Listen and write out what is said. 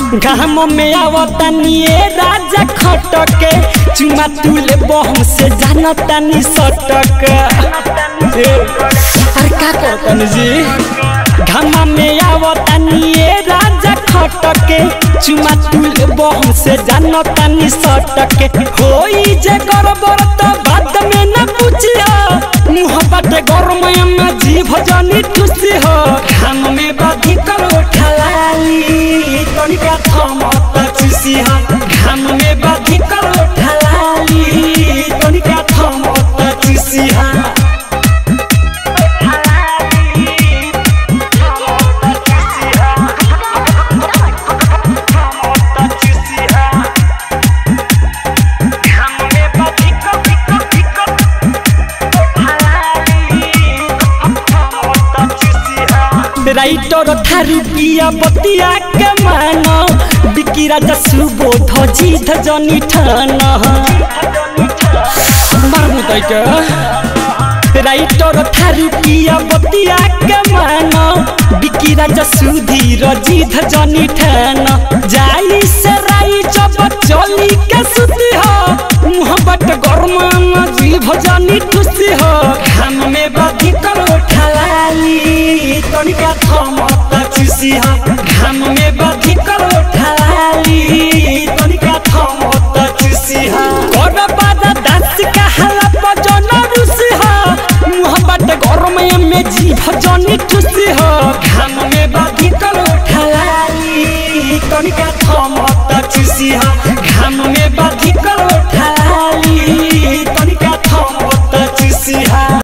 घाम में आवतानी ए राजा खटके चुमा तुले बहम से जानतानी सटक ए, अरे का कहतन जी घाम में आवतानी ए राजा खटके चुमा तुले बहम से जानतानी सटके होई जे गड़बड़ तो बात में न पूछिया मुँह बाटे गरम में जीभ जनी खुशी हो घाम में बाधी कर उठलाली तनिका थमत चुसी हो घाम में बाधी कर उठलाली तनिका थमत चुसी हो राइटर थारू पिया बतिया के मानो बिकी राजा सुबोध जीत जनी ठान मारमु दैके राइटर थारू पिया बतिया के मानो बिकी राजा सुधीर जीत जनी ठान जाई से राई जब चली के सुती हो मुँह बट गरमा जीभ जनी खुशी हो घाम में बाधी कर उठलाली तनिका थमत चुसी हो घाम में बाधी कर उठलाली तनिका थमत चुसी हो कर बादा दास का हाला पजन रुसी हो मुँह बट गरम में जीभ जनी खुशी हो